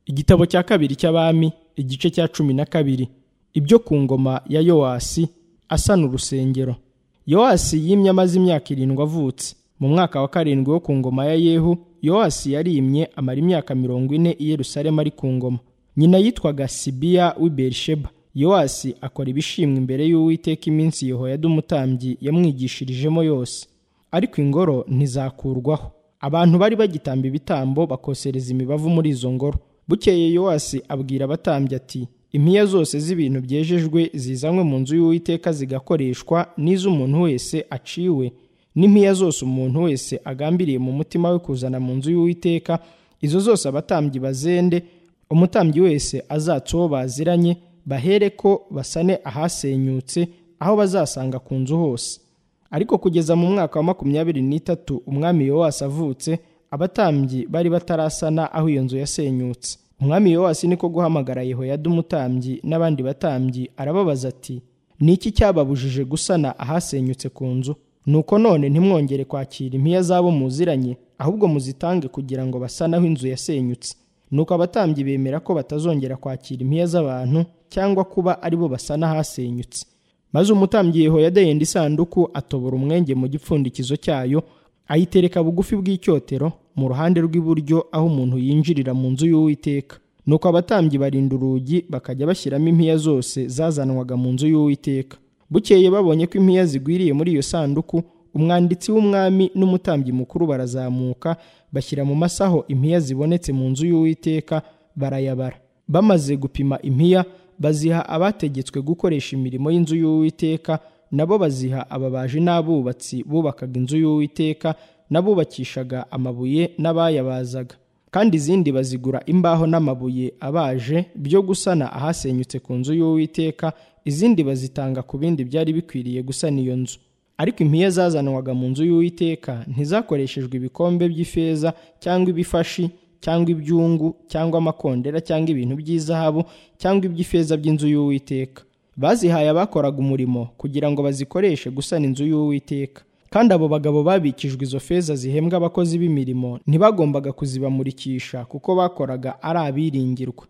igitabo cya kabiri cy'abami igice cya cumi na kabiri ibyo ku ngoma ya yowasi asana urusengero yowasi yimye amaze imyaka irindwi avutse mu mwaka wa karindwi wo ku ngoma ya yehu yowasi yarimye amara imyaka mirongo ine i yerusalemu ari ku ngoma nyina yitwaga sibiya w'i berisheba yowasi akora ibishimwa imbere y'uwiteka iminsi yehoyada umutambyi yamwigishirijemo yose ariko ingoro ntizakurwaho abantu bari bagitamba ibitambo bakosereza imibavu muri izo ngoro bukeye yowasi abwira abatambyi ati impiya zose z'ibintu byejejwe zizanywe mu nzu y'uwiteka zigakoreshwa n'iz'umuntu wese aciwe n'impiya zose umuntu wese agambiriye mu mutima we kuzana mu nzu y'uwiteka izo zose abatambyi bazende umutambyi wese azatsa uwo baziranye bahere ko basane ahasenyutse aho bazasanga ku nzu hose ariko kugeza mu mwaka wa makumyabiri n'itatu umwami yowasi avutse abatambyi bari batarasana aho iyo nzu yasenyutse umwami yowasi niko guhamagara yehoyada umutambyi n'abandi batambyi arababaza ati ni iki cyababujije gusana ahasenyutse ku nzu nuko none ntimwongere kwakira impiya z'abo muziranye ahubwo muzitange kugira ngo basane aho inzu yasenyutse nuko abatambyi bemera ko batazongera kwakira impiya z'abantu cyangwa kuba ari bo basana ahasenyutse maze umutambyi yehoyada yenda isanduku atobora umwenge mu gipfundikizo cyayo ayitereka bugufi bw'icyotero mu ruhande rw'iburyo aho umuntu yinjirira mu nzu y'uwiteka nuko abatambyi barinda urugi bakajya bashyiramo impiya zose zazanwaga mu nzu y'uwiteka bukeye babonye ko impiya zigwiriye muri iyo sanduku umwanditsi w'umwami n'umutambyi mukuru barazamuka bashyira mu masaho impiya zibonetse mu nzu y'uwiteka barayabara bamaze gupima impiya baziha abategetswe gukoresha imirimo y'inzu y'uwiteka nabo baziha ababaji n'abubatsi bubakaga inzu y'uwiteka n'abubakishaga amabuye n'abayabazaga kandi izindi bazigura imbaho n'amabuye abaje byo gusana ahasenyutse ku nzu y'uwiteka izindi bazitanga ku bindi byari bikwiriye gusana iyo nzu ariko impiya zazanwaga mu nzu y'uwiteka ntizakoreshejwe ibikombe by'ifeza cyangwa ibifashi cyangwa ibyungu cyangwa amakondera cyangwa ibintu by'izahabu cyangwa iby'ifeza by'inzu y'uwiteka bazihaye abakoraga umurimo kugira ngo bazikoreshe gusana inzu y'uwiteka kandi abo bagabo babikijwe izo feza zihembwa abakozi b'imirimo ntibagombaga kuzibamurikisha kuko bakoraga ari abiringirwa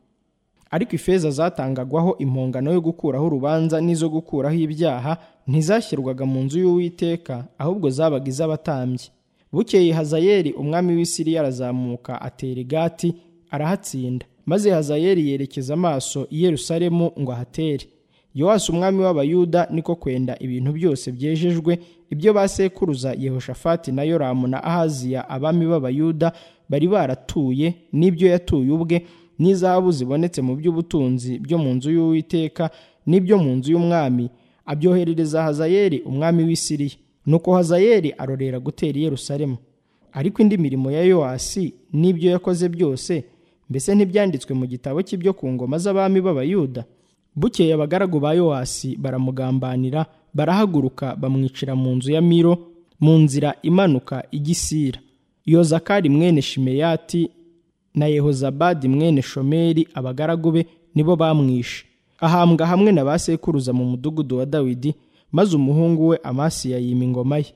ariko ifeza zatangagwaho impongano yo gukuraho urubanza n'izo gukuraho ibyaha ntizashyirwaga mu nzu y'uwiteka ahubwo zabaga iz'abatambyi bukeye hazayeli umwami w'isiriya arazamuka atera igati arahatsinda maze hazayeli yerekeza amaso i yerusalemu ngo ahatere yowasi umwami w'abayuda niko kwenda ibintu byose byejejwe ibyo basekuruza yehoshafati na yoramu na ahaziya abami b'abayuda bari baratuye n'ibyo yatuye ubwe n'izahabu zibonetse mu by'ubutunzi byo mu nzu y'uwiteka n'ibyo mu nzu y'umwami abyoherereza hazayeli umwami w'isiriya nuko hazayeli arorera gutera i yerusalemu ariko indi mirimo ya yowasi n'ibyo yakoze byose mbese ntibyanditswe mu gitabo cy'ibyo ku ngoma z'abami b'abayuda bukeye abagaragu ba yowasi baramugambanira barahaguruka bamwicira mu nzu ya miro mu nzira imanuka igisira yozakari mwene shimeyati na yehozabadi mwene shomeri abagaragu be nibo bamwishe ahambwa hamwe na ba sekuruza mu mudugudu wa dawidi maze umuhungu we amasiya yima ingoma ye